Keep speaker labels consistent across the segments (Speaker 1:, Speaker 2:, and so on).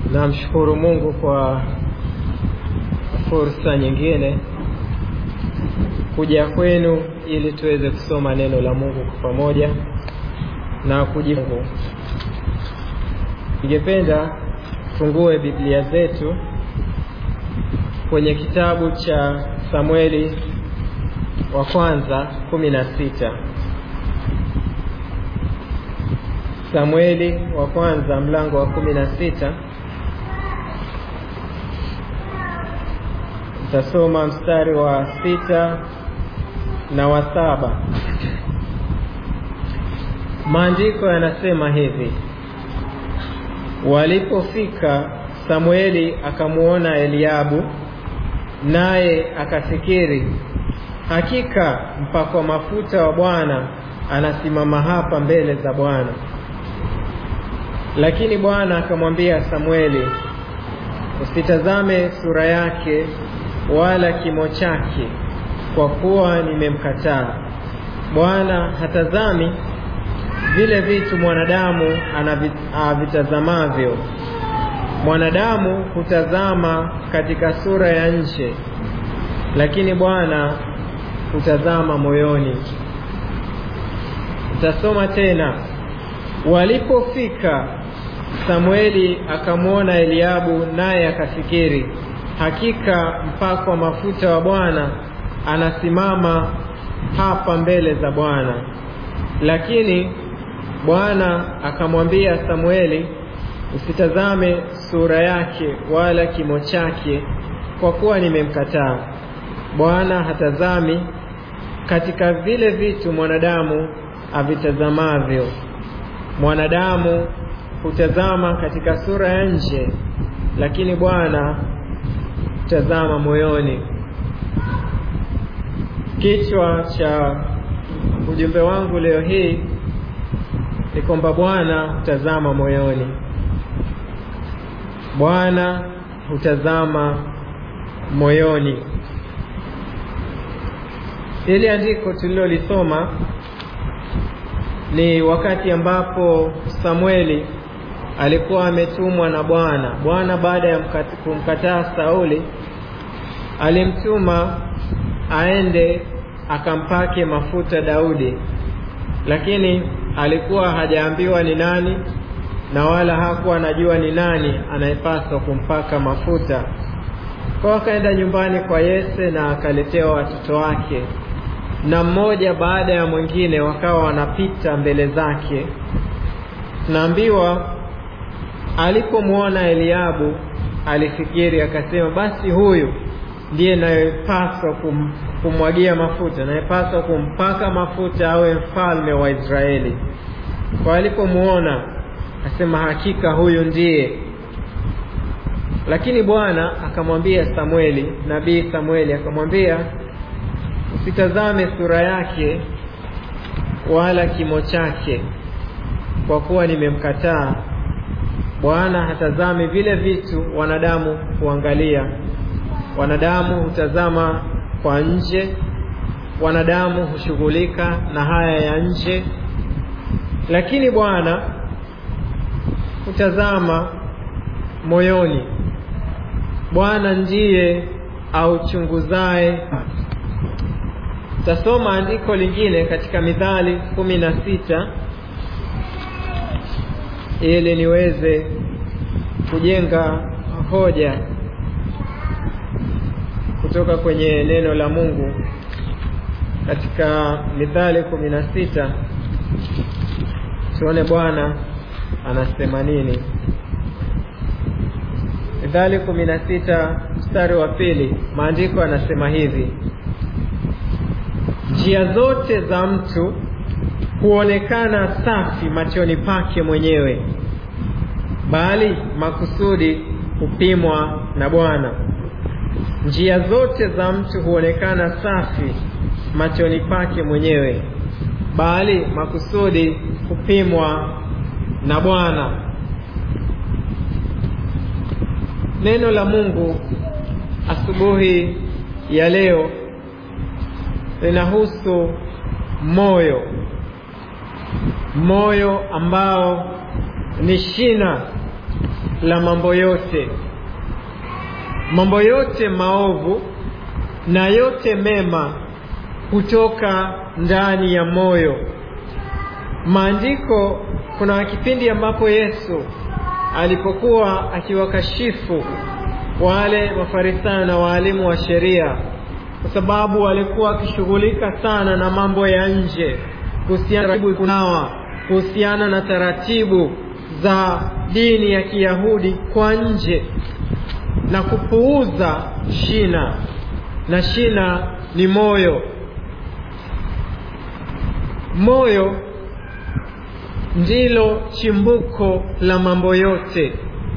Speaker 1: Namshukuru Mungu kwa fursa nyingine kuja kwenu ili tuweze kusoma neno la Mungu kwa pamoja na kujifunza. Ningependa fungue Biblia zetu kwenye kitabu cha Samueli wa kwanza kumi na sita. Samueli wa kwanza mlango wa kumi na sita. Tasoma mstari wa sita na wa saba. Maandiko yanasema hivi: walipofika Samueli akamwona Eliabu, naye akafikiri, hakika mpakwa mafuta wa Bwana anasimama hapa mbele za Bwana. Lakini Bwana akamwambia Samueli, usitazame sura yake wala kimo chake, kwa kuwa nimemkataa. Bwana hatazami vile vitu mwanadamu avitazamavyo. Mwanadamu hutazama katika sura ya nje, lakini Bwana hutazama moyoni. Utasoma tena, walipofika Samueli akamwona Eliabu, naye akafikiri, hakika mpakwa mafuta wa Bwana anasimama hapa mbele za Bwana. Lakini Bwana akamwambia Samueli, usitazame sura yake wala kimo chake, kwa kuwa nimemkataa. Bwana hatazami katika vile vitu mwanadamu avitazamavyo. Mwanadamu hutazama katika sura ya nje, lakini Bwana hutazama moyoni. Kichwa cha ujumbe wangu leo hii ni kwamba Bwana hutazama moyoni. Bwana hutazama moyoni. Hili andiko tulilolisoma ni wakati ambapo Samueli alikuwa ametumwa na Bwana. Bwana baada ya kumkataa Sauli alimtuma aende akampake mafuta Daudi, lakini alikuwa hajaambiwa ni nani na wala hakuwa anajua ni nani anayepaswa kumpaka mafuta. Kwa akaenda nyumbani kwa Yese na akaletewa watoto wake, na mmoja baada ya mwingine wakawa wanapita mbele zake. Tunaambiwa alipomwona Eliabu alifikiri akasema, basi huyu ndiye nayepaswa kum, kumwagia mafuta, nayepaswa kumpaka mafuta awe mfalme wa Israeli. Kwa alipomwona akasema, hakika huyu ndiye. Lakini Bwana akamwambia Samueli, nabii Samueli akamwambia, usitazame sura yake wala kimo chake, kwa kuwa nimemkataa. Bwana hatazami vile vitu wanadamu huangalia. Wanadamu hutazama kwa nje, wanadamu hushughulika na haya ya nje, lakini Bwana hutazama moyoni. Bwana ndiye auchunguzaye. Tasoma andiko lingine katika Mithali kumi na sita ili niweze kujenga hoja kutoka kwenye neno la Mungu katika Mithali kumi na sita. Tuone Bwana anasema nini. Mithali kumi na sita mstari wa pili, maandiko yanasema hivi: njia zote za mtu huonekana safi machoni pake mwenyewe, bali makusudi hupimwa na Bwana. Njia zote za mtu huonekana safi machoni pake mwenyewe, bali makusudi hupimwa na Bwana. Neno la Mungu asubuhi ya leo linahusu moyo, moyo ambao ni shina la mambo yote, mambo yote maovu na yote mema kutoka ndani ya moyo. Maandiko, kuna kipindi ambapo Yesu alipokuwa akiwakashifu wale Mafarisayo na waalimu wa sheria, kwa sababu walikuwa wakishughulika sana na mambo ya nje, kuhusiana na kunawa, kuhusiana na taratibu za dini ya Kiyahudi kwa nje na kupuuza shina, na shina ni moyo. Moyo ndilo chimbuko la mambo yote.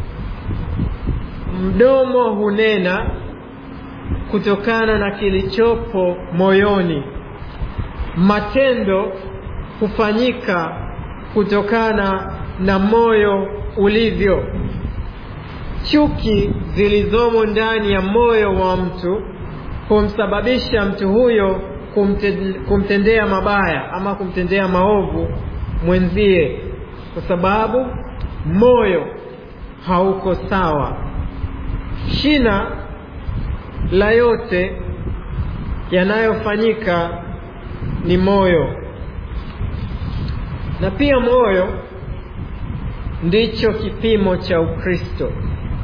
Speaker 1: Mdomo hunena kutokana na kilichopo moyoni. Matendo hufanyika kutokana na moyo ulivyo. Chuki zilizomo ndani ya moyo wa mtu humsababisha mtu huyo kumtendea mabaya ama kumtendea maovu mwenzie, kwa sababu moyo hauko sawa. Shina la yote yanayofanyika ni moyo, na pia moyo ndicho kipimo cha Ukristo.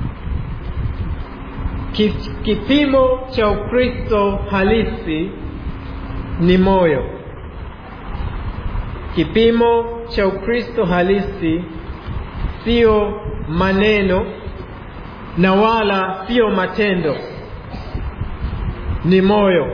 Speaker 1: Kipimo cha Ukristo halisi ni moyo. Kipimo cha Ukristo halisi sio maneno na wala sio matendo, ni moyo.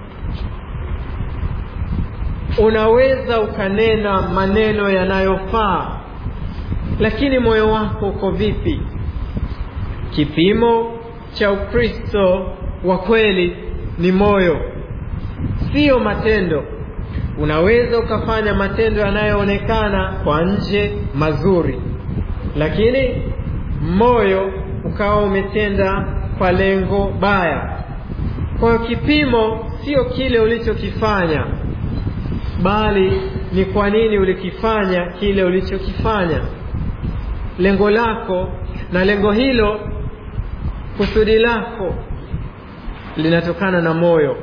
Speaker 1: Unaweza ukanena maneno yanayofaa, lakini moyo wako uko vipi? Kipimo cha Ukristo wa kweli ni moyo, siyo matendo. Unaweza ukafanya matendo yanayoonekana kwa nje mazuri, lakini moyo ukawa umetenda kwa lengo baya. Kwa hiyo kipimo sio kile ulichokifanya, bali ni kwa nini ulikifanya kile ulichokifanya, lengo lako, na lengo hilo, kusudi lako linatokana na moyo.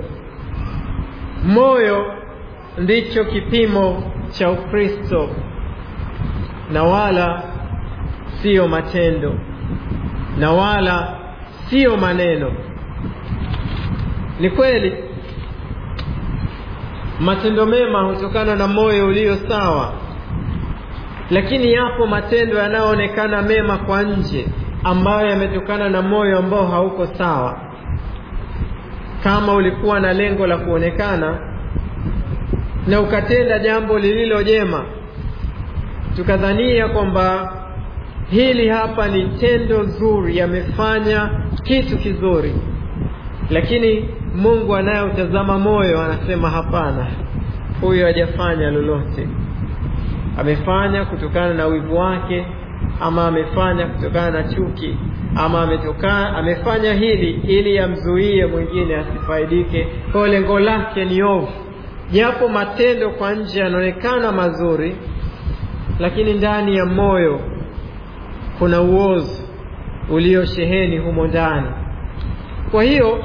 Speaker 1: Moyo ndicho kipimo cha Ukristo na wala siyo matendo na wala siyo maneno. Ni kweli matendo mema hutokana na moyo ulio sawa, lakini yapo matendo yanayoonekana mema kwa nje ambayo yametokana na moyo ambao hauko sawa. Kama ulikuwa na lengo la kuonekana na ukatenda jambo lililo jema, tukadhania kwamba hili hapa ni tendo zuri, yamefanya kitu kizuri, lakini Mungu anayeutazama moyo anasema hapana, huyu hajafanya lolote. Amefanya kutokana na wivu wake, ama amefanya kutokana na chuki, ama ametoka, amefanya hili ili amzuie mwingine asifaidike. Kwa lengo lake ni ovu, japo matendo kwa nje yanaonekana mazuri, lakini ndani ya moyo kuna uozo uliosheheni humo ndani. Kwa hiyo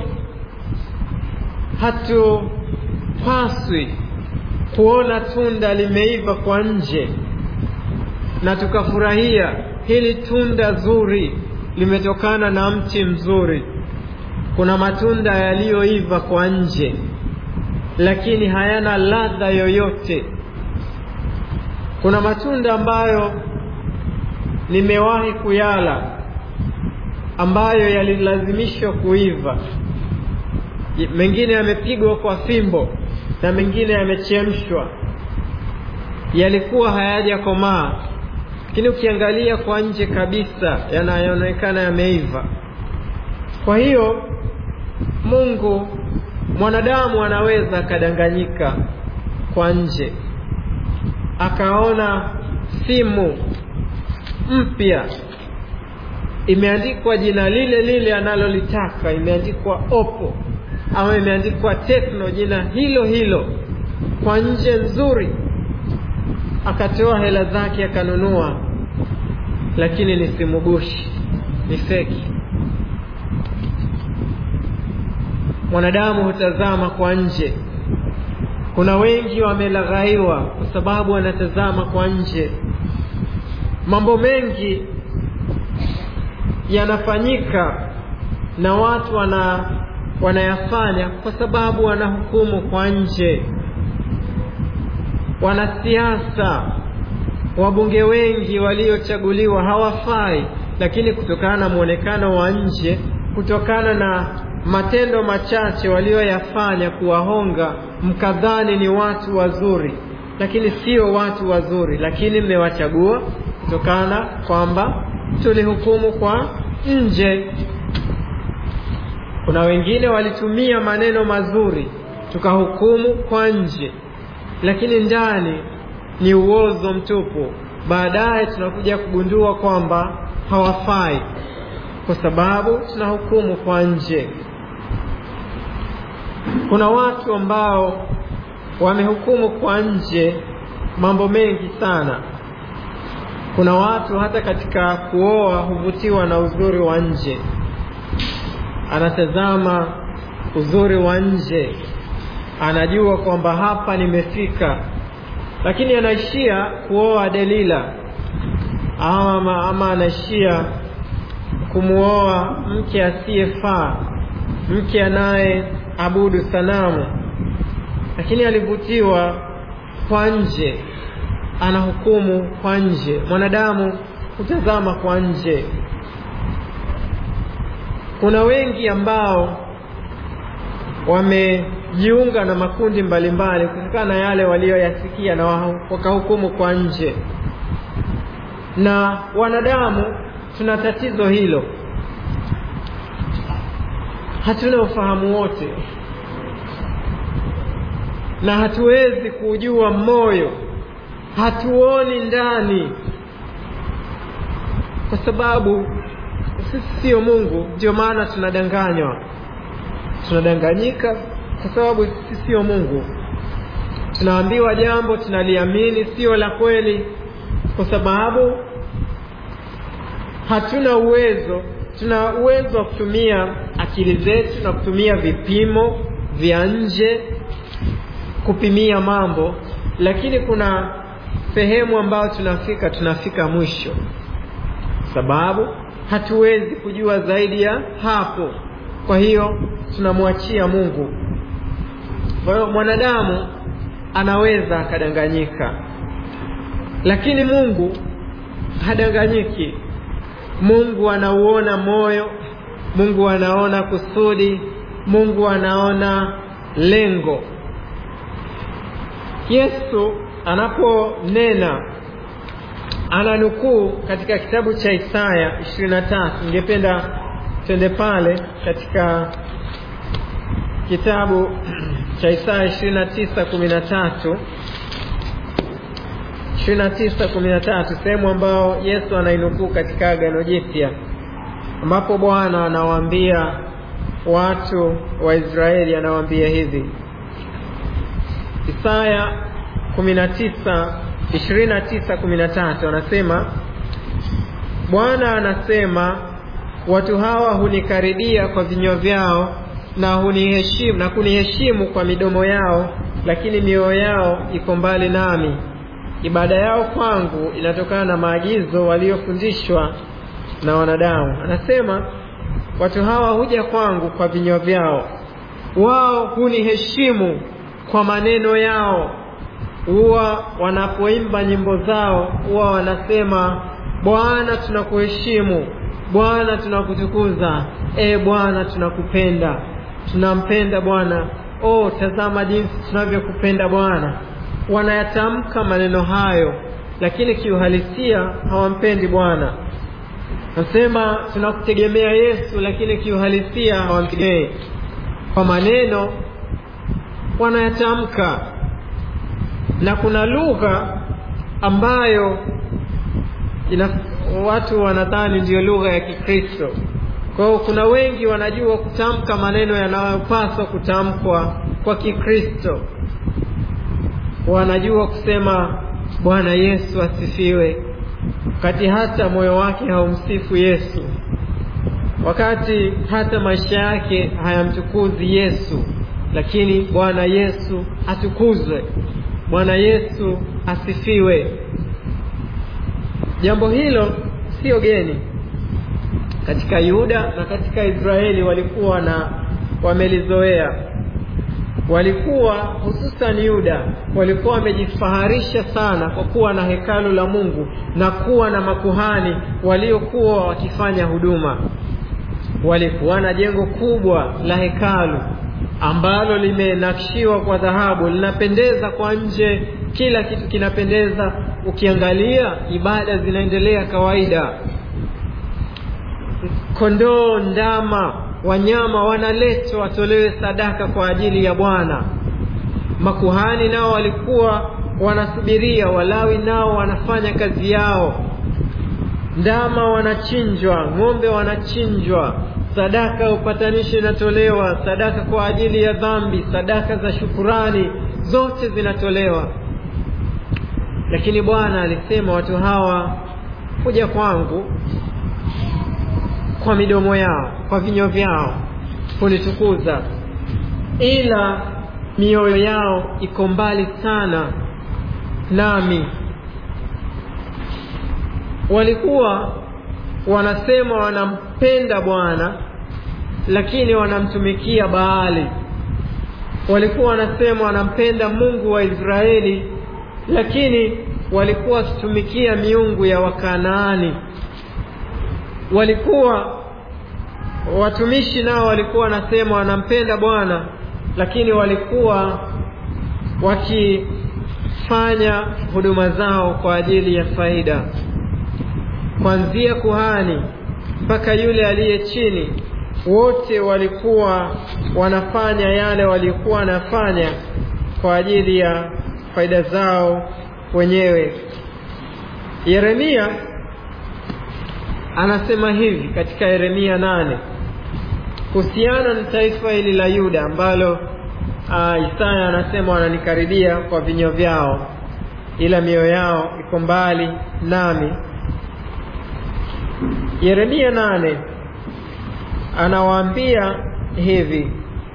Speaker 1: hatupaswi kuona tunda limeiva kwa nje na tukafurahia hili tunda zuri limetokana na mti mzuri. Kuna matunda yaliyoiva kwa nje, lakini hayana ladha yoyote. Kuna matunda ambayo nimewahi kuyala ambayo yalilazimishwa kuiva, mengine yamepigwa kwa fimbo na mengine yamechemshwa, yalikuwa hayajakomaa, lakini ukiangalia kwa nje kabisa yanayoonekana yameiva. Kwa hiyo Mungu, mwanadamu anaweza akadanganyika kwa nje, akaona simu mpya imeandikwa jina lile lile analolitaka, imeandikwa Oppo ama imeandikwa Tecno, jina hilo hilo kwa nje nzuri, akatoa hela zake akanunua, lakini ni simu gushi, ni feki mwanadamu hutazama kwa nje kuna wengi wamelaghaiwa kwa sababu wanatazama kwa nje mambo mengi yanafanyika na watu wana wanayafanya kwa sababu wanahukumu kwa nje wanasiasa wabunge wengi waliochaguliwa hawafai lakini kutokana na mwonekano wa nje kutokana na matendo machache walioyafanya kuwahonga mkadhani ni watu wazuri lakini sio watu wazuri lakini mmewachagua kutokana kwamba tulihukumu kwa nje kuna wengine walitumia maneno mazuri tukahukumu kwa nje lakini ndani ni uozo mtupu baadaye tunakuja kugundua kwamba hawafai kwa sababu tunahukumu kwa nje kuna watu ambao wamehukumu kwa nje mambo mengi sana kuna watu hata katika kuoa huvutiwa na uzuri wa nje anatazama uzuri wa nje anajua kwamba hapa nimefika lakini anaishia kuoa delila ama, ama anaishia kumwoa mke asiyefaa mke anaye abudu sanamu lakini alivutiwa kwa nje anahukumu kwa nje mwanadamu hutazama kwa nje kuna wengi ambao wamejiunga na makundi mbalimbali kutokana na yale waliyoyasikia na wakahukumu kwa nje na wanadamu tuna tatizo hilo hatuna ufahamu wote na hatuwezi kujua moyo hatuoni ndani kwa sababu sisi sio mungu ndio maana tunadanganywa tunadanganyika kwa sababu sisi sio mungu tunaambiwa jambo tunaliamini sio la kweli kwa sababu hatuna uwezo tuna uwezo wa kutumia akili zetu na kutumia vipimo vya nje kupimia mambo lakini kuna sehemu ambayo tunafika tunafika mwisho sababu hatuwezi kujua zaidi ya hapo kwa hiyo tunamwachia mungu kwa hiyo mwanadamu anaweza akadanganyika lakini mungu hadanganyiki mungu anauona moyo mungu anaona kusudi mungu anaona lengo yesu anaponena ananukuu katika kitabu cha isaya 23 ningependa twende pale katika kitabu cha isaya 29 13 sehemu ambayo yesu anainukuu katika agano jipya ambapo bwana anawaambia watu wa israeli anawaambia hivi isaya 19 29:13 anasema bwana anasema watu hawa hunikaribia kwa vinywa vyao na huniheshimu na kuniheshimu kwa midomo yao lakini mioyo yao iko mbali nami ibada yao kwangu inatokana na maagizo waliyofundishwa na wanadamu anasema watu hawa huja kwangu kwa vinywa vyao wao huniheshimu kwa maneno yao huwa wanapoimba nyimbo zao huwa wanasema bwana tunakuheshimu bwana tunakutukuza e bwana tunakupenda tunampenda bwana oh tazama jinsi tunavyokupenda bwana wanayatamka maneno hayo lakini kiuhalisia hawampendi bwana nasema tunakutegemea yesu lakini kiuhalisia hawamtegemei kwa maneno wanayatamka na kuna lugha ambayo ina, watu wanadhani ndiyo lugha ya kikristo kwa hiyo kuna wengi wanajua kutamka maneno yanayopaswa kutamkwa kwa kikristo wanajua kusema bwana yesu asifiwe wakati hata moyo wake haumsifu yesu wakati hata maisha yake hayamtukuzi Yesu, lakini Bwana Yesu atukuzwe, Bwana Yesu asifiwe. Jambo hilo sio geni katika Yuda na katika Israeli, walikuwa na wamelizoea. Walikuwa hususan Yuda, walikuwa wamejifaharisha sana kwa kuwa na hekalu la Mungu na kuwa na makuhani waliokuwa wakifanya huduma. Walikuwa na jengo kubwa la hekalu ambalo limenakshiwa kwa dhahabu, linapendeza kwa nje, kila kitu kinapendeza. Ukiangalia ibada zinaendelea kawaida, kondoo, ndama, wanyama wanaletwa watolewe sadaka kwa ajili ya Bwana. Makuhani nao walikuwa wanasubiria, Walawi nao wanafanya kazi yao. Ndama wanachinjwa, ng'ombe wanachinjwa, sadaka ya upatanishi inatolewa, sadaka kwa ajili ya dhambi, sadaka za shukurani, zote zinatolewa. Lakini Bwana alisema watu hawa kuja kwangu kwa midomo yao, kwa vinywa vyao kunitukuza, ila mioyo yao iko mbali sana nami. Walikuwa wanasema wanampenda Bwana, lakini wanamtumikia Baali. Walikuwa wanasema wanampenda Mungu wa Israeli, lakini walikuwa wakitumikia miungu ya Wakanaani. Walikuwa watumishi nao walikuwa wanasema wanampenda Bwana, lakini walikuwa wakifanya huduma zao kwa ajili ya faida. Kuanzia kuhani mpaka yule aliye chini, wote walikuwa wanafanya yale walikuwa wanafanya kwa ajili ya faida zao wenyewe. Yeremia anasema hivi katika Yeremia nane kuhusiana na taifa hili la Yuda ambalo uh, Isaya anasema wananikaribia kwa vinywa vyao, ila mioyo yao iko mbali nami. Yeremia nane anawaambia hivi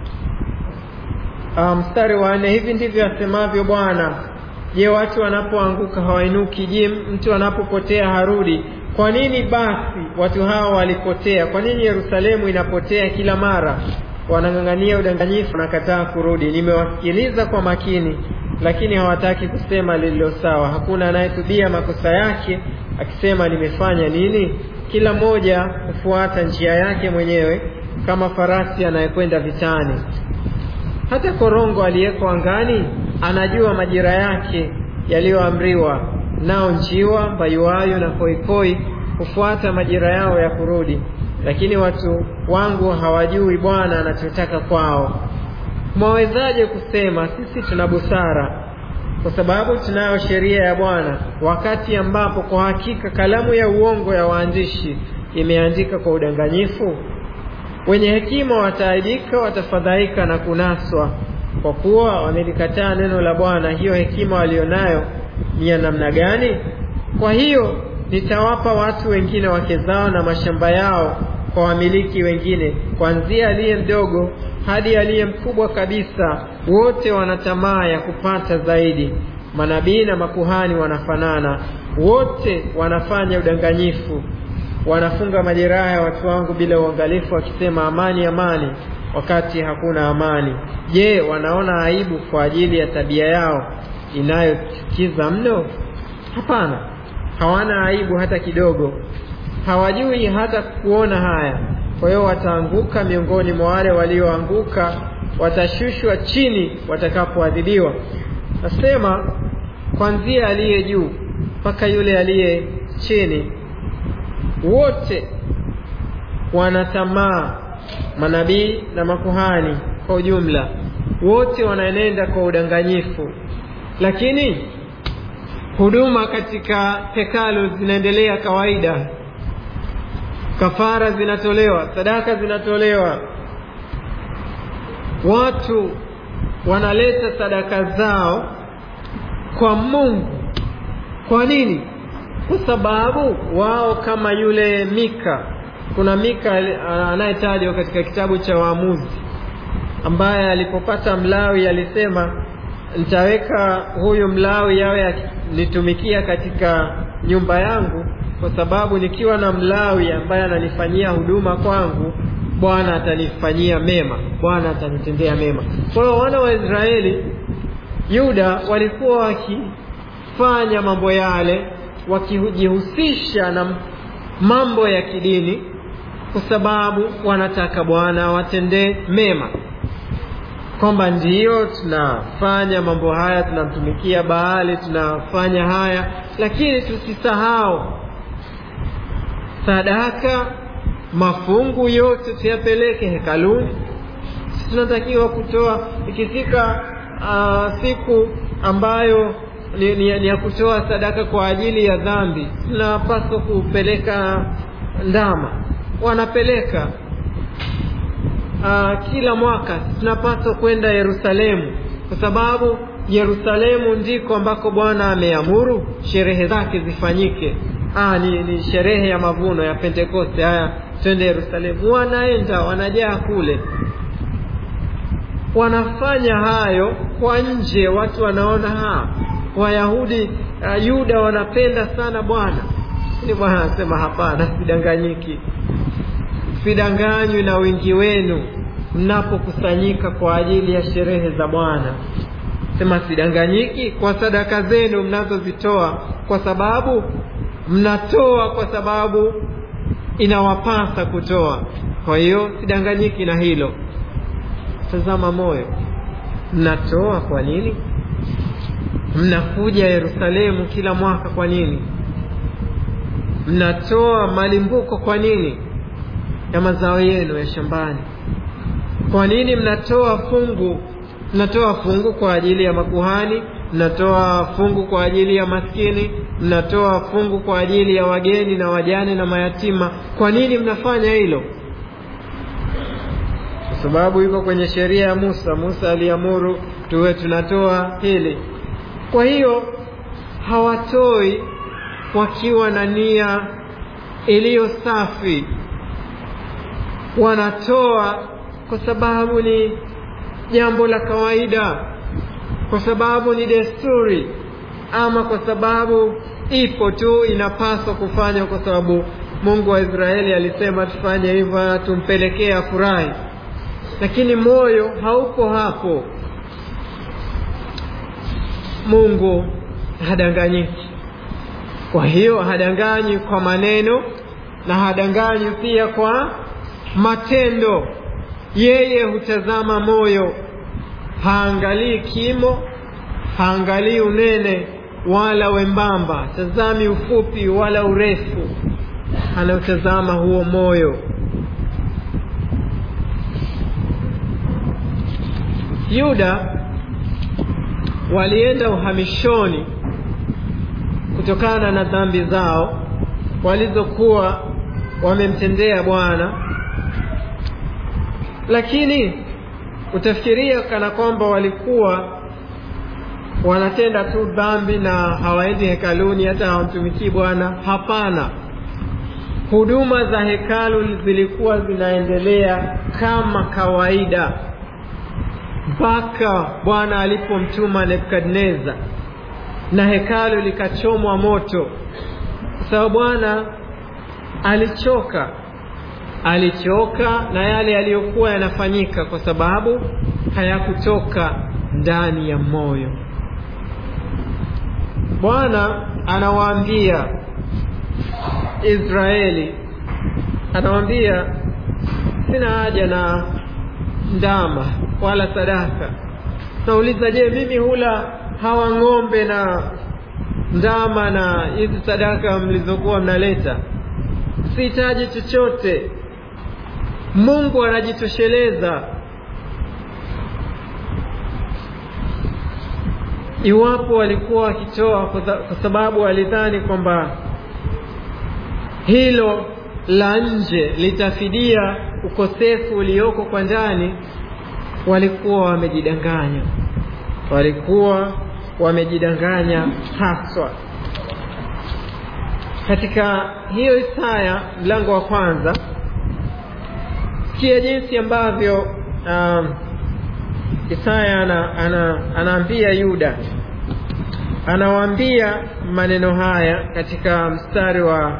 Speaker 1: mstari um, wa nne, hivi ndivyo asemavyo Bwana, je, watu wanapoanguka hawainuki? Je, mtu anapopotea harudi? Kwa nini basi watu hawa walipotea? Kwa nini Yerusalemu inapotea kila mara? Wanang'ang'ania udanganyifu, wanakataa kurudi. Nimewasikiliza kwa makini, lakini hawataki kusema lililo sawa. Hakuna anayetubia makosa yake akisema, nimefanya nini? Kila mmoja hufuata njia yake mwenyewe, kama farasi anayekwenda vitani. Hata korongo aliyeko angani anajua majira yake yaliyoamriwa, nao njiwa, mbayuwayo na koikoi hufuata majira yao ya kurudi, lakini watu wangu hawajui Bwana anachotaka kwao. Mwawezaje kusema sisi tuna busara, kwa sababu tunayo sheria ya Bwana, wakati ambapo kwa hakika kalamu ya uongo ya waandishi imeandika kwa udanganyifu? Wenye hekima wataaibika, watafadhaika na kunaswa, kwa kuwa wamelikataa neno la Bwana. Hiyo hekima walionayo ni ya namna gani? Kwa hiyo nitawapa watu wengine wake zao na mashamba yao kwa wamiliki wengine, kuanzia aliye mdogo hadi aliye mkubwa kabisa, wote wana tamaa ya kupata zaidi. Manabii na makuhani wanafanana, wote wanafanya udanganyifu, wanafunga majeraha ya watu wangu bila uangalifu, wakisema amani, amani, wakati hakuna amani. Je, wanaona aibu kwa ajili ya tabia yao inayochukiza mno? Hapana, hawana aibu hata kidogo, hawajui hata kuona haya. Kwa hiyo wataanguka miongoni mwa wale walioanguka, watashushwa chini watakapoadhibiwa. Nasema kwanzia aliye juu mpaka yule aliye chini, wote wana tamaa, manabii na makuhani kwa ujumla, wote wanaenenda kwa udanganyifu, lakini huduma katika hekalu zinaendelea kawaida, kafara zinatolewa, sadaka zinatolewa, watu wanaleta sadaka zao kwa Mungu. Kwa nini? Kwa sababu wao kama yule Mika kuna Mika anayetajwa katika kitabu cha Waamuzi ambaye alipopata Mlawi alisema nitaweka huyu Mlawi awe nitumikia katika nyumba yangu, kwa sababu nikiwa na Mlawi ambaye ananifanyia huduma kwangu, Bwana atanifanyia mema, Bwana atanitendea mema. Kwa hiyo wana wa Israeli, Yuda walikuwa wakifanya mambo yale, wakijihusisha na mambo ya kidini, kwa sababu wanataka Bwana awatendee mema kwamba ndiyo tunafanya mambo haya, tunamtumikia Baali, tunafanya haya, lakini tusisahau sadaka, mafungu yote tuyapeleke hekaluni. Tunatakiwa kutoa ikifika uh, siku ambayo ni, ni, ni ya kutoa sadaka kwa ajili ya dhambi, tunapaswa kupeleka ndama, wanapeleka Uh, kila mwaka tunapaswa kwenda Yerusalemu kwa sababu Yerusalemu ndiko ambako Bwana ameamuru sherehe zake zifanyike. Ah, ni, ni sherehe ya mavuno ya Pentekoste. Haya, twende Yerusalemu. Wanaenda wanajaa kule, wanafanya hayo kwa nje, watu wanaona ha Wayahudi uh, Yuda wanapenda sana Bwana. Ni Bwana anasema hapana, sidanganyiki sidanganywi na wingi wenu mnapokusanyika kwa ajili ya sherehe za Bwana. Sema sidanganyiki kwa sadaka zenu mnazozitoa, kwa sababu mnatoa kwa sababu inawapasa kutoa. Kwa hiyo sidanganyiki na hilo. Tazama moyo, mnatoa kwa nini? Mnakuja Yerusalemu kila mwaka kwa nini? Mnatoa malimbuko kwa nini? ya mazao yenu ya shambani. Kwa nini mnatoa fungu? Mnatoa fungu kwa ajili ya makuhani, mnatoa fungu kwa ajili ya maskini, mnatoa fungu kwa ajili ya wageni na wajane na mayatima. Kwa nini mnafanya hilo? Kwa sababu iko kwenye sheria ya Musa. Musa aliamuru tuwe tunatoa hili. Kwa hiyo hawatoi wakiwa na nia iliyo safi wanatoa kwa sababu ni jambo la kawaida, kwa sababu ni desturi, ama kwa sababu ipo tu, inapaswa kufanywa kwa sababu Mungu wa Israeli alisema tufanye hivyo, tumpelekee afurahi, lakini moyo hauko hapo. Mungu hadanganyiki. Kwa hiyo hadanganyi kwa maneno na hadanganyi pia kwa matendo. Yeye hutazama moyo, haangalii kimo, haangalii unene wala wembamba, tazami ufupi wala urefu, anautazama huo moyo. Yuda walienda uhamishoni kutokana na dhambi zao walizokuwa wamemtendea Bwana, lakini utafikiria kana kwamba walikuwa wanatenda tu dhambi na hawaendi hekaluni, hata hawamtumikii Bwana. Hapana, huduma za hekalu zilikuwa zinaendelea kama kawaida mpaka Bwana alipomtuma Nebukadneza na hekalu likachomwa moto, kwa sababu Bwana alichoka, alichoka na yale yaliyokuwa yanafanyika, kwa sababu hayakutoka ndani ya moyo. Bwana anawaambia Israeli, anawaambia sina haja na ndama wala sadaka. Nauliza, je, mimi hula hawa ng'ombe na ndama na hizi sadaka mlizokuwa mnaleta? Sihitaji chochote. Mungu anajitosheleza. Iwapo walikuwa wakitoa kwa sababu walidhani kwamba hilo la nje litafidia ukosefu ulioko kwa ndani, walikuwa wamejidanganya, walikuwa wamejidanganya haswa. Katika hiyo Isaya mlango wa kwanza sikia jinsi ambavyo uh, Isaya ana, ana, anaambia Yuda, anawaambia maneno haya katika mstari wa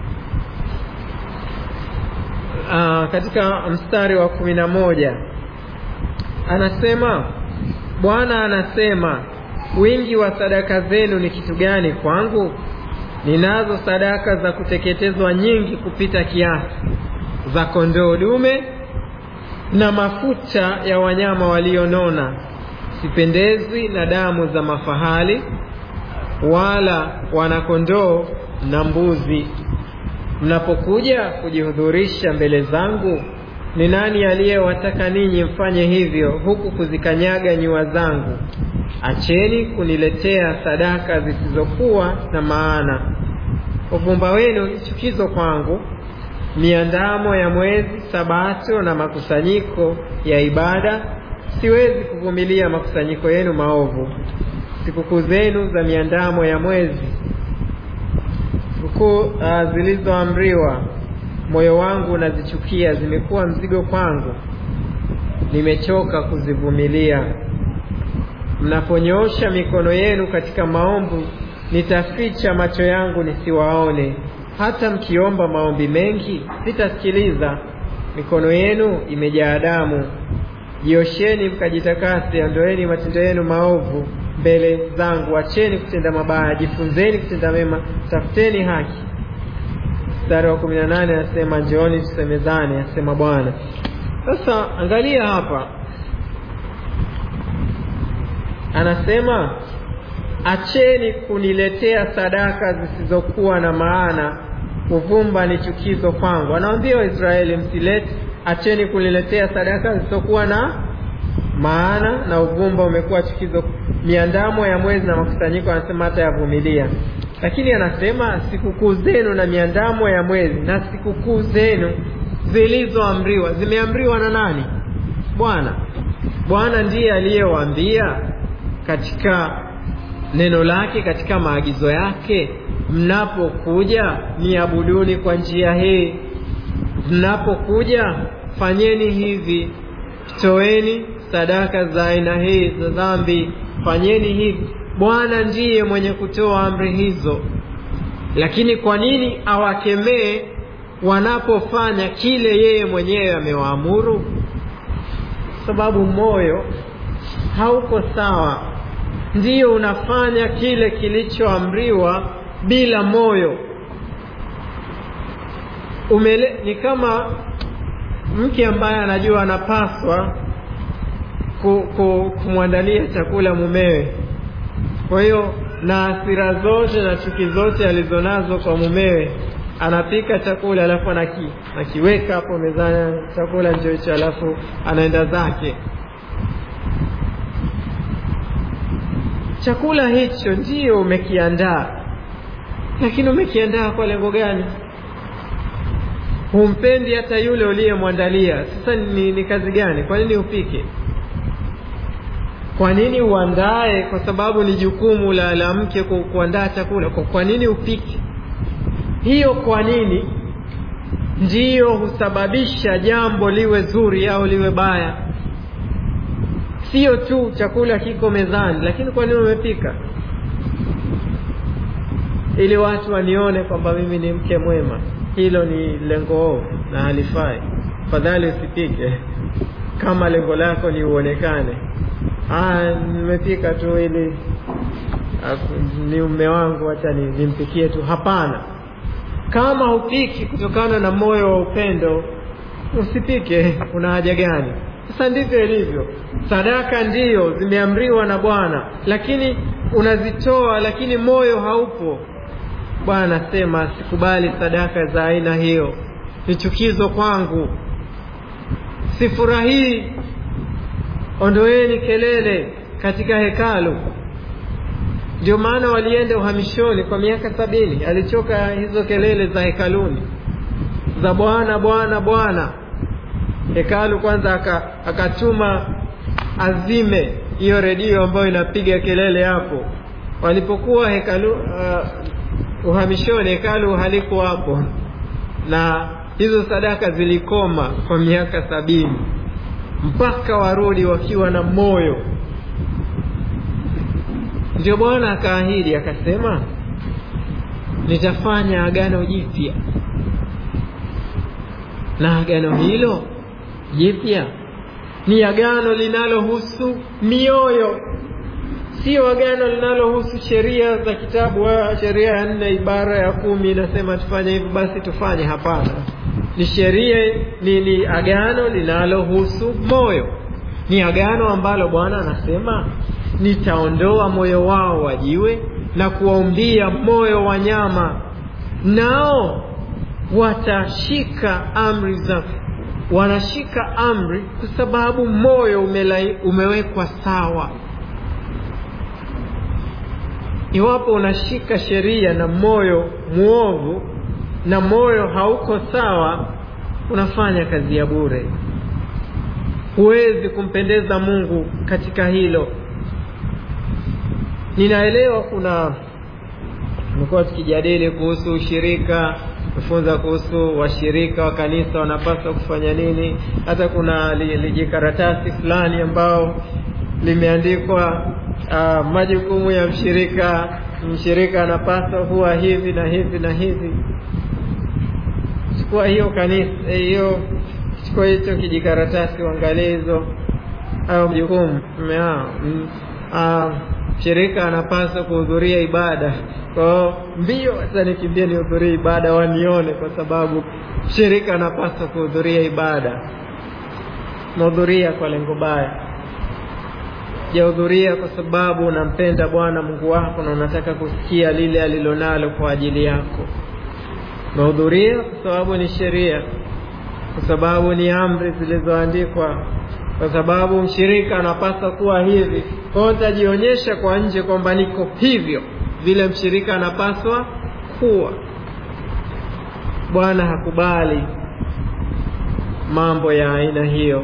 Speaker 1: uh, katika mstari wa kumi na moja anasema Bwana anasema, wingi wa sadaka zenu ni kitu gani kwangu? Ninazo sadaka za kuteketezwa nyingi kupita kiasi, za kondoo dume na mafuta ya wanyama walionona. Sipendezwi na damu za mafahali wala wanakondoo na mbuzi. Mnapokuja kujihudhurisha mbele zangu, ni nani aliyewataka ninyi mfanye hivyo, huku kuzikanyaga nyua zangu? Acheni kuniletea sadaka zisizokuwa na maana. Uvumba wenu ni chukizo kwangu, miandamo ya mwezi, sabato na makusanyiko ya ibada. Siwezi kuvumilia makusanyiko yenu maovu. Sikukuu zenu za miandamo ya mwezi, sikukuu uh, zilizoamriwa, moyo wangu unazichukia, zimekuwa mzigo kwangu, nimechoka kuzivumilia. Mnaponyoosha mikono yenu katika maombi, nitaficha macho yangu nisiwaone. Hata mkiomba maombi mengi, sitasikiliza. Mikono yenu imejaa damu. Jiosheni mkajitakase, ondoeni matendo yenu maovu mbele zangu. Acheni kutenda mabaya, jifunzeni kutenda mema, tafuteni haki. Mstari wa kumi na nane anasema njooni tusemezane, asema Bwana. Sasa angalia hapa, anasema acheni kuniletea sadaka zisizokuwa na maana, uvumba ni chukizo kwangu. Anawaambia Waisraeli, msilete, acheni kuniletea sadaka zisizokuwa na maana, na uvumba umekuwa chukizo. Miandamo ya mwezi na makusanyiko, anasema hata yavumilia. Lakini anasema sikukuu zenu na miandamo ya mwezi na sikukuu zenu zilizoamriwa, zimeamriwa na nani? Bwana. Bwana ndiye aliyewaambia katika neno lake katika maagizo yake, mnapokuja niabuduni kwa njia hii, mnapokuja fanyeni hivi, toeni sadaka za aina hii za dhambi, fanyeni hivi. Bwana ndiye mwenye kutoa amri hizo, lakini kwa nini awakemee wanapofanya kile yeye mwenyewe amewaamuru? Sababu moyo hauko sawa ndiyo unafanya kile kilichoamriwa bila moyo umele. Ni kama mke ambaye anajua anapaswa ku, ku, kumwandalia chakula mumewe, kwa hiyo na hasira zote na chuki zote alizonazo kwa mumewe, anapika chakula alafu anaki, anakiweka hapo mezani, chakula ndio hicho, alafu anaenda zake. Chakula hicho ndiyo umekiandaa, lakini umekiandaa kwa lengo gani? Humpendi hata yule uliyemwandalia. Sasa ni, ni kazi gani? Kwa nini upike? Kwa nini uandae? Kwa sababu ni jukumu la, la mke ku, kuandaa chakula. Kwa, kwa nini upike? Hiyo kwa nini ndiyo husababisha jambo liwe zuri au liwe baya. Sio tu chakula kiko mezani, lakini kwa nini umepika? Ili watu wanione kwamba mimi ni mke mwema. Hilo ni lengo ovu na halifai. Fadhali usipike kama lengo lako ni uonekane. Ah, nimepika tu ili ni mume wangu, acha nimpikie tu. Hapana, kama hupiki kutokana na moyo wa upendo, usipike. Kuna haja gani? Sasa ndivyo ilivyo. Sadaka ndiyo zimeamriwa na Bwana, lakini unazitoa, lakini moyo haupo. Bwana anasema sikubali sadaka za aina hiyo, ni chukizo kwangu, sifurahii. Ondoeni kelele katika hekalu. Ndio maana walienda uhamishoni kwa miaka sabini. Alichoka hizo kelele za hekaluni za Bwana, Bwana, Bwana hekalu kwanza akatuma azime hiyo redio ambayo inapiga kelele hapo. Walipokuwa hekalu uh, uhamishoni, hekalu haliko hapo, na hizo sadaka zilikoma kwa miaka sabini mpaka warudi wakiwa na moyo ndio bwana akaahidi akasema nitafanya agano jipya na agano hilo jipya ni agano linalohusu mioyo sio agano linalohusu sheria za kitabu sheria ya nne ibara ya kumi inasema tufanye hivi basi tufanye hapana ni sheria ni, ni agano linalohusu moyo ni agano ambalo bwana anasema nitaondoa moyo wao wa jiwe na kuwaumbia moyo wa nyama nao watashika amri zangu wanashika amri kwa sababu moyo umelai, umewekwa sawa iwapo unashika sheria na moyo mwovu na moyo hauko sawa unafanya kazi ya bure huwezi kumpendeza mungu katika hilo ninaelewa kuna tumekuwa tukijadili kuhusu ushirika kufunza kuhusu washirika wa kanisa wanapaswa kufanya nini hata kuna lijikaratasi fulani ambao limeandikwa uh, majukumu ya mshirika mshirika anapaswa kuwa hivi na hivi na hivi chukua hiyo kanisa hiyo chukua hicho kijikaratasi uangalie hizo hayo majukumu mshirika anapaswa kuhudhuria ibada kwao mbio hata nikimbia nihudhurie ibada wanione kwa sababu mshirika anapaswa kuhudhuria ibada mahudhuria kwa lengo baya jahudhuria kwa sababu unampenda bwana mungu wako na unataka kusikia lile alilonalo kwa ajili yako mahudhuria kwa sababu ni sheria kwa sababu ni amri zilizoandikwa kwa sababu mshirika anapaswa kuwa hivi kwao nitajionyesha kwa nje kwamba niko hivyo vile mshirika anapaswa kuwa bwana hakubali mambo ya aina hiyo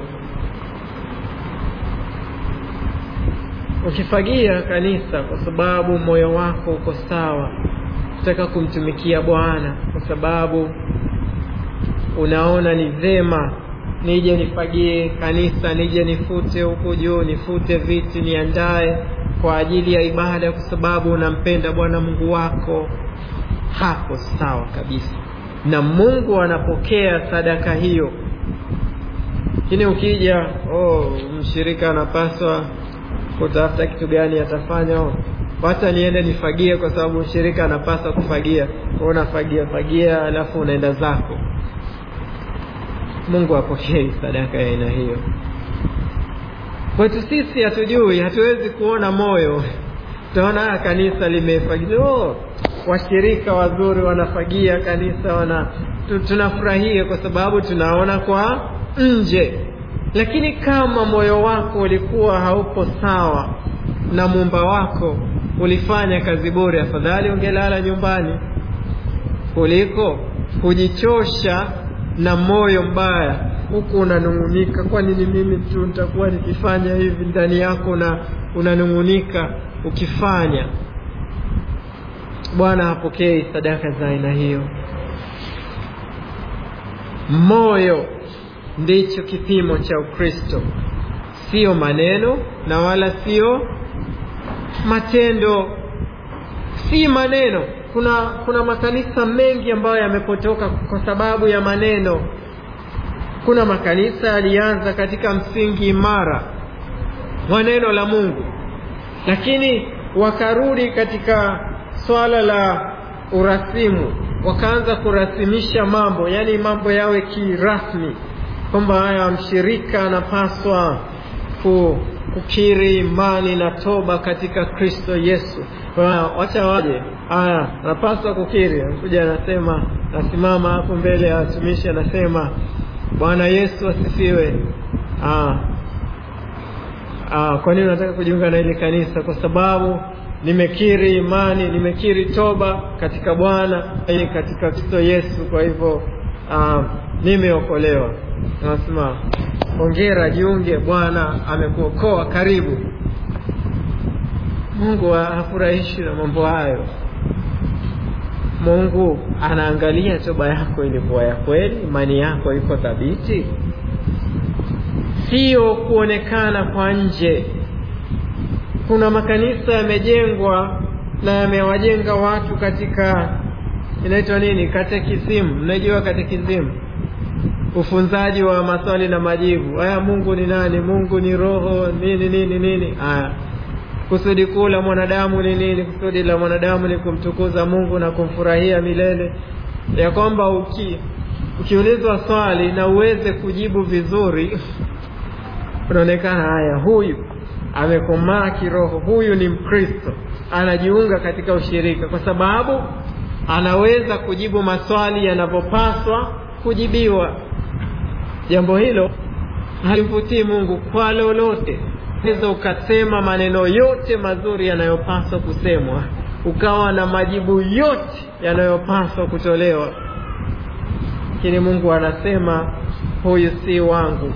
Speaker 1: ukifagia kanisa kwa sababu moyo wako uko sawa utaka kumtumikia bwana kwa sababu unaona ni vema nije nifagie kanisa nije nifute huku juu nifute viti niandae kwa ajili ya ibada kwa sababu unampenda bwana mungu wako hapo sawa kabisa na mungu anapokea sadaka hiyo lakini ukija oh, mshirika anapaswa kutafuta kitu gani atafanya oh, wacha niende nifagie kwa sababu mshirika anapaswa kufagia unafagia fagia alafu unaenda zako mungu apokei sadaka ya aina hiyo kwetu sisi hatujui hatuwezi kuona moyo utaona kanisa limefagia oh, washirika wazuri wanafagia kanisa wana tunafurahia kwa sababu tunaona kwa nje lakini kama moyo wako ulikuwa haupo sawa na muumba wako ulifanya kazi bure afadhali ungelala nyumbani kuliko kujichosha na moyo mbaya huku unanung'unika kwa nini mimi tu nitakuwa nikifanya hivi ndani yako na unanung'unika ukifanya bwana hapokei sadaka za aina hiyo moyo ndicho kipimo cha ukristo sio maneno na wala sio matendo si maneno kuna kuna makanisa mengi ambayo yamepotoka kwa sababu ya maneno kuna makanisa yalianza katika msingi imara wa neno la mungu lakini wakarudi katika swala la urasimu wakaanza kurasimisha mambo yaani mambo yawe kirasmi kwamba haya mshirika anapaswa kukiri imani na toba katika kristo yesu wacha waje haya anapaswa kukiri anakuja anasema nasimama hapo mbele ya watumishi anasema bwana yesu asifiwe kwa nini unataka kujiunga na ile kanisa kwa sababu nimekiri imani nimekiri toba katika bwana katika kristo yesu kwa hivyo nimeokolewa anasema ongera jiunge bwana amekuokoa karibu mungu hafurahishi na mambo hayo Mungu anaangalia toba yako ilikuwa ya kweli, imani yako iko thabiti, sio kuonekana kwa nje. Kuna makanisa yamejengwa na yamewajenga watu katika inaitwa nini, katekizimu. Mnajua katekizimu, ufunzaji wa maswali na majibu. Haya, Mungu ni nani? Mungu ni roho nini nini nini. Haya, kusudi kuu la mwanadamu ni nini? Kusudi la mwanadamu ni kumtukuza Mungu na kumfurahia milele, ya kwamba uki ukiulizwa swali na uweze kujibu vizuri, unaonekana haya, huyu amekomaa kiroho, huyu ni Mkristo, anajiunga katika ushirika, kwa sababu anaweza kujibu maswali yanavyopaswa kujibiwa. Jambo hilo halimvutii Mungu kwa lolote. Unaweza ukasema maneno yote mazuri yanayopaswa kusemwa, ukawa na majibu yote yanayopaswa kutolewa, lakini Mungu anasema huyu si wangu.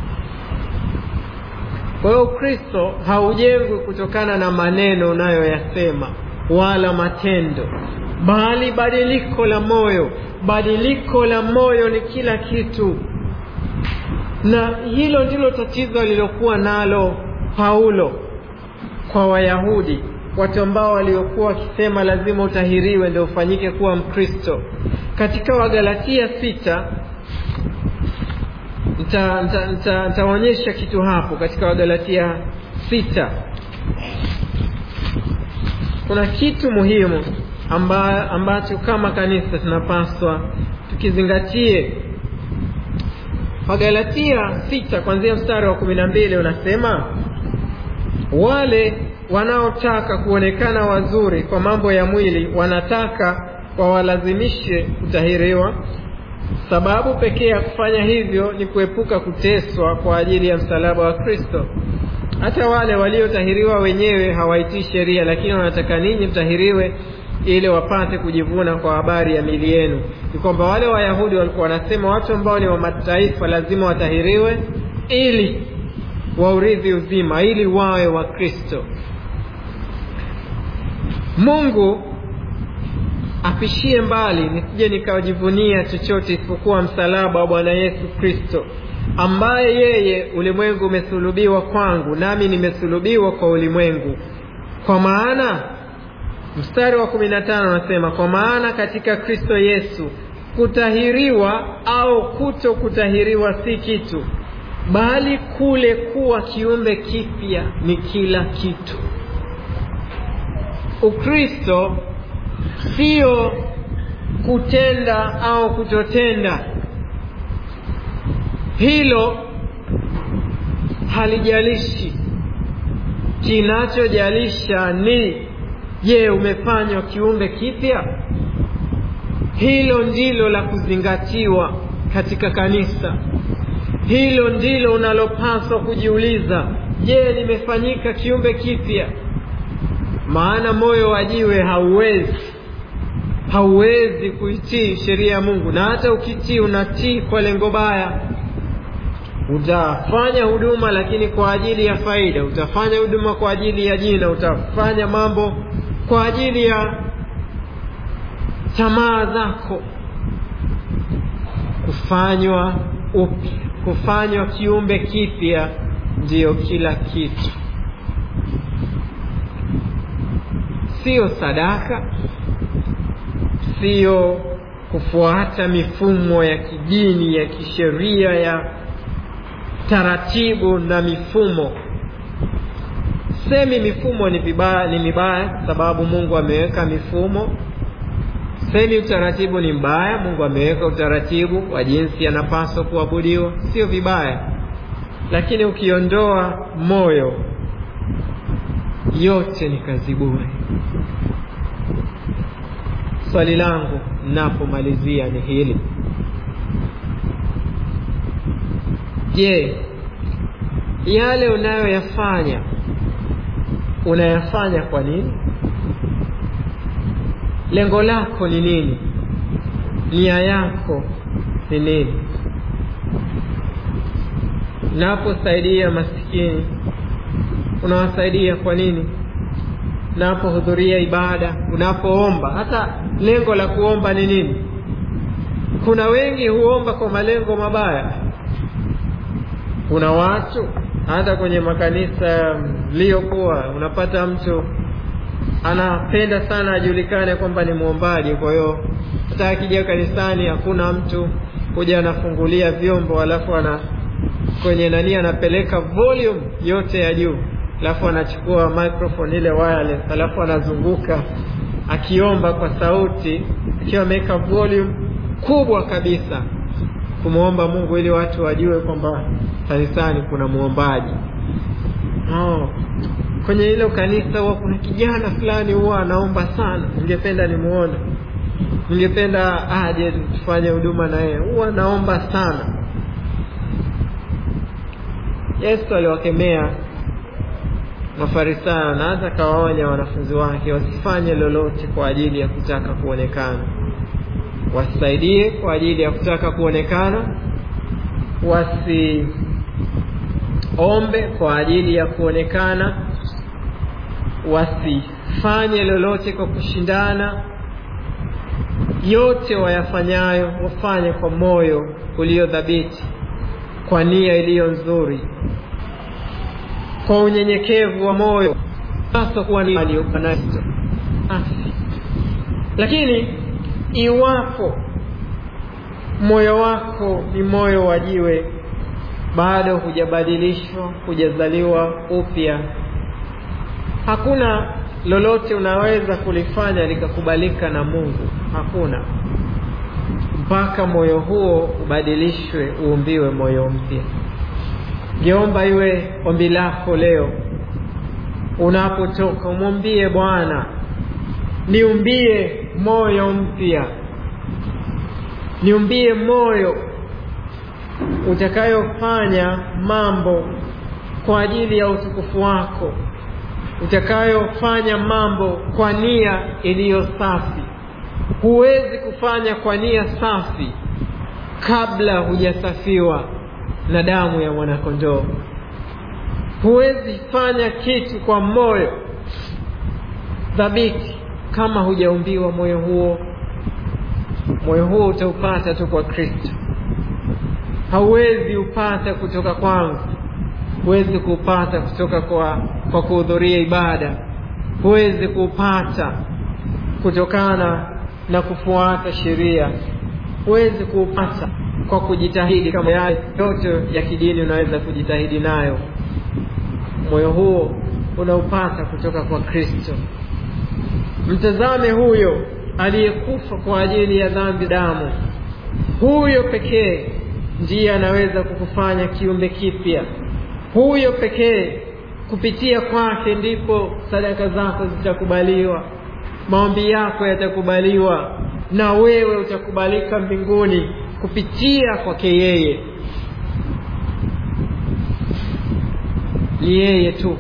Speaker 1: Kwa hiyo Ukristo haujengwi kutokana na maneno unayoyasema wala matendo, bali badiliko la moyo. Badiliko la moyo ni kila kitu, na hilo ndilo tatizo alilokuwa nalo Paulo kwa Wayahudi, watu ambao waliokuwa wakisema lazima utahiriwe ndio ufanyike kuwa Mkristo. Katika Wagalatia sita nitaonyesha nita, nita kitu hapo. Katika Wagalatia sita kuna kitu muhimu amba, ambacho kama kanisa tunapaswa tukizingatie. Wagalatia sita kuanzia mstari wa kumi na mbili unasema wale wanaotaka kuonekana wazuri kwa mambo ya mwili wanataka wawalazimishe kutahiriwa. Sababu pekee ya kufanya hivyo ni kuepuka kuteswa kwa ajili ya msalaba wa Kristo. Hata wale waliotahiriwa wenyewe hawaitii sheria, lakini wanataka ninyi mtahiriwe ili wapate kujivuna kwa habari ya mili yenu. Ni kwamba wale Wayahudi walikuwa wanasema watu ambao ni wa mataifa lazima watahiriwe ili waurithi uzima, ili wawe wa Kristo. Mungu apishie mbali nisije nikajivunia chochote isipokuwa msalaba wa Bwana Yesu Kristo, ambaye yeye ulimwengu umesulubiwa kwangu, nami nimesulubiwa kwa ulimwengu. Kwa maana mstari wa kumi na tano anasema kwa maana katika Kristo Yesu kutahiriwa au kuto kutahiriwa si kitu, bali kule kuwa kiumbe kipya ni kila kitu. Ukristo sio kutenda au kutotenda. Hilo halijalishi. Kinachojalisha ni je, umefanywa kiumbe kipya? Hilo ndilo la kuzingatiwa katika kanisa. Hilo ndilo unalopaswa kujiuliza. Je, nimefanyika kiumbe kipya? Maana moyo wa jiwe hauwezi hauwezi kuitii sheria ya Mungu, na hata ukitii unatii kwa lengo baya. Utafanya huduma lakini kwa ajili ya faida, utafanya huduma kwa ajili ya jina, utafanya mambo kwa ajili ya tamaa zako. Kufanywa upya, kufanywa kiumbe kipya ndiyo kila kitu, siyo sadaka siyo kufuata mifumo ya kidini ya kisheria ya taratibu na mifumo. Semi mifumo ni vibaya, ni mibaya sababu Mungu ameweka mifumo. Semi utaratibu ni mbaya, Mungu ameweka utaratibu wa jinsi anapaswa kuabudiwa, sio vibaya, lakini ukiondoa moyo, yote ni kazi bure. Swali langu napomalizia ni hili: Je, yale unayoyafanya unayafanya kwa nini? Lengo lako ni nini? Nia yako ni nini? Unaposaidia masikini unawasaidia kwa nini? unapohudhuria ibada unapoomba hata lengo la kuomba ni nini kuna wengi huomba kwa malengo mabaya kuna watu hata kwenye makanisa liyokuwa unapata mtu anapenda sana ajulikane kwamba ni mwombaji kwa hiyo hata akija kanisani hakuna mtu kuja anafungulia vyombo alafu ana kwenye nani anapeleka volume yote ya juu alafu anachukua microphone ile wireless alafu anazunguka akiomba kwa sauti akiwa ameweka volume kubwa kabisa kumwomba Mungu ili watu wajue kwamba kanisani kuna mwombaji. Oh, kwenye hilo kanisa huwa kuna kijana fulani huwa anaomba sana, ningependa nimuone, ningependa aje tufanye huduma na yeye, huwa anaomba sana. Yesu aliwakemea Mafarisayo na hata kawaonya wanafunzi wake wasifanye lolote kwa ajili ya kutaka kuonekana wasisaidie kwa ajili ya kutaka kuonekana, wasiombe kwa ajili ya kuonekana, wasifanye lolote kwa kushindana. Yote wayafanyayo wafanye kwa moyo uliodhabiti, kwa nia iliyo nzuri, kwa unyenyekevu wa moyo, hasa kuwa ni aliyonayo lakini iwapo moyo wako ni moyo wa jiwe, bado hujabadilishwa, hujazaliwa upya, hakuna lolote unaweza kulifanya likakubalika na Mungu. Hakuna, mpaka moyo huo ubadilishwe, uumbiwe moyo mpya. Ngeomba iwe ombi lako leo, unapotoka umwambie Bwana, niumbie moyo mpya, niumbie moyo utakayofanya mambo kwa ajili ya utukufu wako, utakayofanya mambo kwa nia iliyo safi. Huwezi kufanya kwa nia safi kabla hujasafiwa na damu ya mwanakondoo. Huwezi fanya kitu kwa moyo thabiti kama hujaumbiwa moyo huo. Moyo huo utaupata tu kwa Kristo, hauwezi upata kutoka kwangu, huwezi kuupata kutoka kwa, kwa kuhudhuria ibada, huwezi kuupata kutokana na kufuata sheria, huwezi kuupata kwa kujitahidi kama yale yote ya kidini unaweza kujitahidi nayo. Moyo huo unaupata kutoka kwa Kristo. Mtazame huyo aliyekufa kwa ajili ya dhambi damu. Huyo pekee ndiye anaweza kukufanya kiumbe kipya. Huyo pekee, kupitia kwake ndipo sadaka zako zitakubaliwa, maombi yako yatakubaliwa, na wewe utakubalika mbinguni kupitia kwake yeye. Ni yeye tu,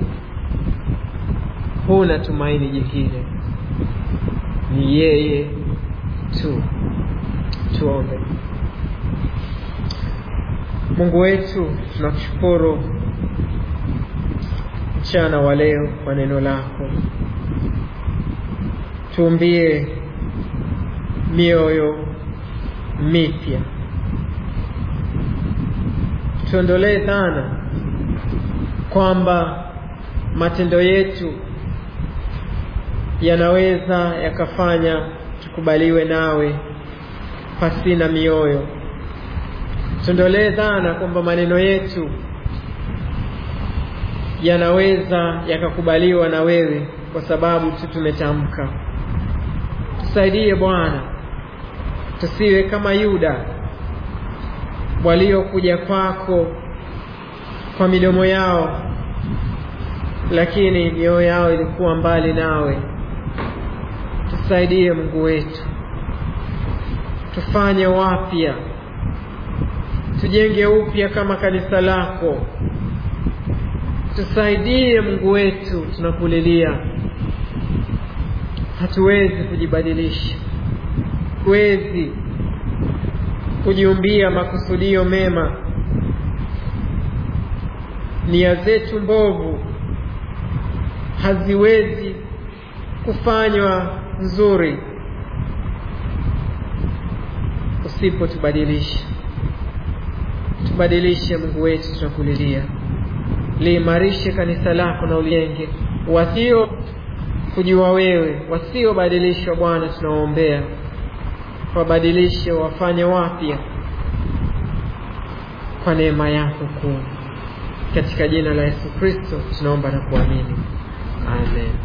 Speaker 1: huna tumaini jingine ni yeye tu. Tuombe. Mungu wetu, tunakushukuru mchana wa leo kwa neno lako. Tuumbie mioyo mipya, tuondolee dhana kwamba matendo yetu yanaweza yakafanya tukubaliwe nawe pasina mioyo. Tuondolee dhana kwamba maneno yetu yanaweza yakakubaliwa na wewe kwa sababu tu tumetamka. Tusaidie Bwana, tusiwe kama Yuda waliokuja kwako kwa midomo yao, lakini mioyo yao ilikuwa mbali nawe. Tusaidie Mungu wetu, tufanye wapya, tujenge upya kama kanisa lako. Tusaidie Mungu wetu, tunakulilia. Hatuwezi kujibadilisha, huwezi kujiumbia makusudio mema. Nia zetu mbovu haziwezi kufanywa nzuri usipotubadilisha tubadilishe mungu wetu tunakulilia liimarishe kanisa lako na ulijenge wasio kujua wewe wasiobadilishwa bwana tunawaombea wabadilishe wafanye wapya kwa neema yako kuu katika jina la yesu kristo tunaomba na kuamini amen